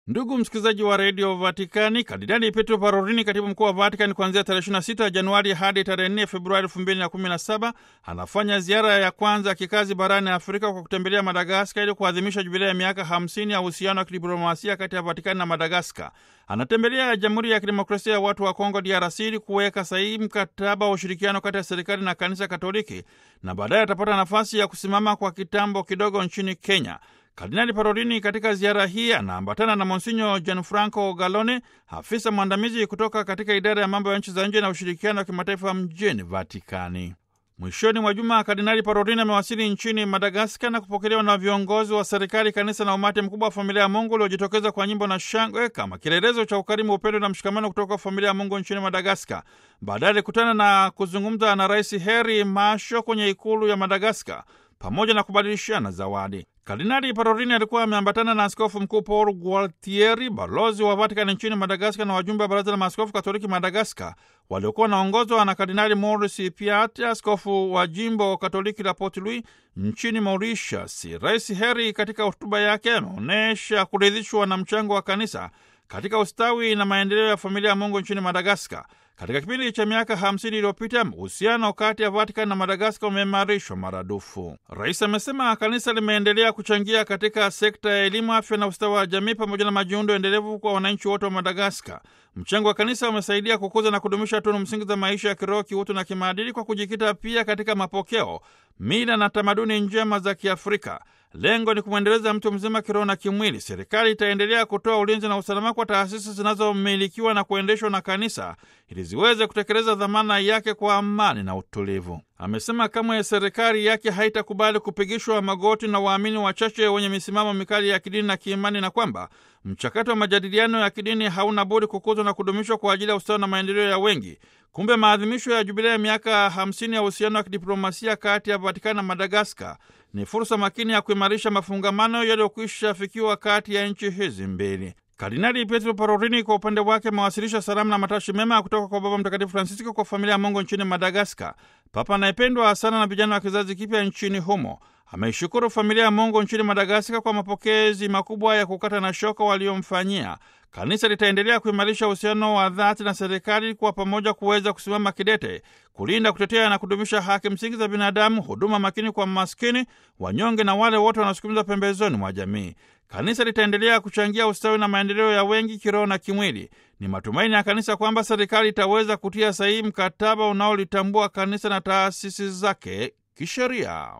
Ndugu msikilizaji wa redio Vatikani, Kardinali Petro Parolini, katibu mkuu wa Vatikani, kuanzia tarehe 26 Januari hadi tarehe 4 Februari 2017 anafanya ziara ya kwanza ya kikazi barani Afrika kwa kutembelea Madagaskar ili kuadhimisha jubilia ya miaka 50 ya uhusiano wa kidiplomasia kati ya Vatikani na Madagaskar. Anatembelea Jamhuri ya Kidemokrasia ya Watu wa Kongo, DRC, ili kuweka sahihi mkataba wa ushirikiano kati ya serikali na kanisa Katoliki, na baadaye atapata nafasi ya kusimama kwa kitambo kidogo nchini Kenya. Kardinali Parolini katika ziara hii anaambatana na Monsinyo Gianfranco Galone, afisa mwandamizi kutoka katika idara ya mambo ya nchi za nje na ushirikiano wa kimataifa mjini Vatikani. Mwishoni mwa juma Kardinali Parolini amewasili nchini Madagaskar na kupokelewa na viongozi wa serikali, kanisa na umati mkubwa wa familia ya Mungu uliojitokeza kwa nyimbo na shangwe kama kielelezo cha ukarimu, upendo na mshikamano kutoka familia ya Mungu nchini Madagaskar. Baadaye alikutana na kuzungumza na Rais Heri Masho kwenye ikulu ya Madagaskar pamoja na kubadilishana zawadi. Kardinali Parolini alikuwa ameambatana na askofu mkuu Paul Gualtieri, balozi wa Vatikani nchini Madagaskar, na wajumbe wa baraza la maaskofu katoliki Madagaskar waliokuwa wanaongozwa na Kardinali Maurice Piat, askofu wa jimbo katoliki la Port Louis nchini Mauritius. Rais Heri katika hotuba yake ameonyesha kuridhishwa na mchango wa kanisa katika ustawi na maendeleo ya familia ya Mungu nchini Madagaskar. Katika kipindi cha miaka 50 iliyopita uhusiano kati ya Vatikani na Madagaskar umeimarishwa maradufu. Rais amesema kanisa limeendelea kuchangia katika sekta ya elimu, afya na ustawi wa jamii pamoja na majiundo endelevu kwa wananchi wote wa Madagaskar. Mchango wa kanisa umesaidia kukuza na kudumisha tunu msingi za maisha ya kiroho, kiutu na kimaadili kwa kujikita pia katika mapokeo, mila na tamaduni njema za Kiafrika. Lengo ni kumwendeleza mtu mzima kiroho na kimwili. Serikali itaendelea kutoa ulinzi na usalama kwa taasisi zinazomilikiwa na kuendeshwa na kanisa ili ziweze kutekeleza dhamana yake kwa amani na utulivu. Amesema kamwe serikali yake haitakubali kupigishwa magoti na waamini wachache wenye misimamo mikali ya kidini na kiimani, na kwamba mchakato wa majadiliano ya kidini hauna budi kukuzwa na kudumishwa kwa ajili ya ustawi na maendeleo ya wengi. Kumbe maadhimisho ya jubilia ya miaka 50 ya uhusiano wa kidiplomasia kati ya Vatikani na Madagaskar ni fursa makini ya kuimarisha mafungamano yaliyokwisha fikiwa kati ya nchi hizi mbili. Kardinali Pietro Parolini kwa upande wake amewasilisha salamu na matashi mema kutoka kwa Baba Mtakatifu Francisco kwa familia ya Mungu nchini Madagaskar, papa anayependwa sana na vijana wa kizazi kipya nchini humo. Ameishukuru familia ya Mungu nchini Madagaskar kwa mapokezi makubwa ya kukata na shoka waliomfanyia. Kanisa litaendelea kuimarisha uhusiano wa dhati na serikali kwa pamoja kuweza kusimama kidete kulinda, kutetea na kudumisha haki msingi za binadamu, huduma makini kwa maskini, wanyonge na wale wote wanaosukumizwa pembezoni mwa jamii. Kanisa litaendelea kuchangia ustawi na maendeleo ya wengi kiroho na kimwili. Ni matumaini ya kanisa kwamba serikali itaweza kutia sahihi mkataba unaolitambua kanisa na taasisi zake kisheria.